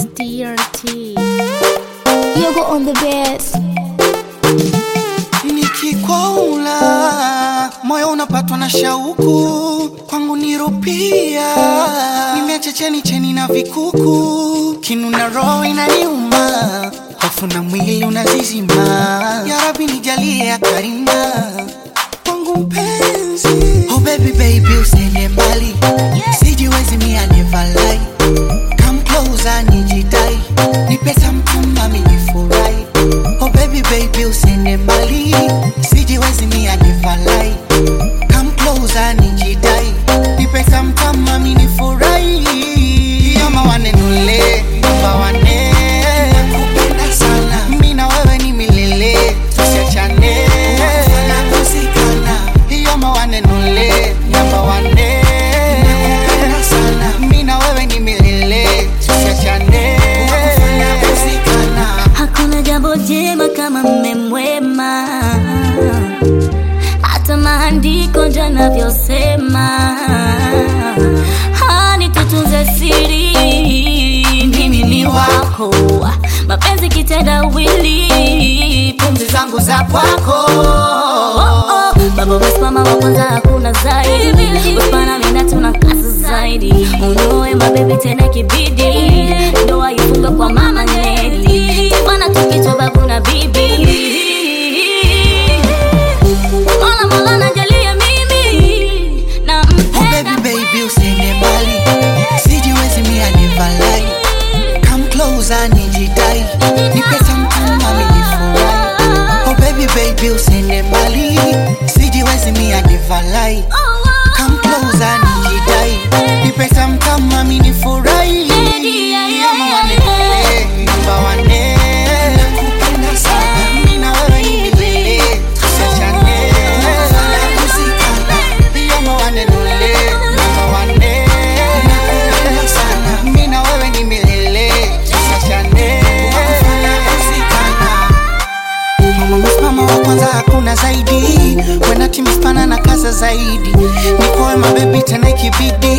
It's DRT. Yogo on the bass. Nikikwaula moyo unapatwa na shauku, kwangu nirupia, nimeacha cheni cheni na vikuku, kinu na roho inaniuma, hofu na mwili unazizima. Ya Rabbi nijalie ya karima kwangu mpenzi. Oh baby baby usiende mbali, sijiwezi mia never lie. Come closer nijidai, nipe samtuma minifurahi. Oh baby baby usiende mbali, sijiwezi mia never lie. Come closer nijidai, nipe samtuma minifurahi. Yama wanenule, namba wane, nakupenda sana. Mimi na wewe ni milele, tusiachane. Tunakusikana. Yama wanenule, namba wane, nakupenda sana. Mimi na wewe ni milele, tusiachane. Tunakusikana. Hakuna jambo jema kama mme mwema, hata maandiko ndio yanavyosema. Hani tutunze siri, mimi ni wako, mapenzi kitendawili, pumzi zangu za kwako. Oh, oh. Baba wasimama wa kwanza, hakuna zaidi. Wepana mina tuna kazi zaidi, unoe mabebi tena kibidi, ndoa ifunge kwa mama Neli, bana tukichwa babu na bibi. Mola Mola najalia mimi Oh nampenda baby baby usiende mbali, sijiwezi mia never lie. Come closer nijidai, nipe samtuma minifurahi. Oh baby baby usiende mbali, sijiwezi mia never lie. Come closer nijidai, nipe samtuma minifurahi. Ama wanenele, namba wane, nakupenda sana. Mimi na wewe ni milele, tusiachane. Tunakusikana. Ama wanenele, namba wane, nakupenda sana. Mimi na wewe ni milele, tusiachane. Tunakusikana. Mama msimama wa kwanza hakuna zaidi Wena timispana na kaza zaidi Nikowe mabebi tena ikibidi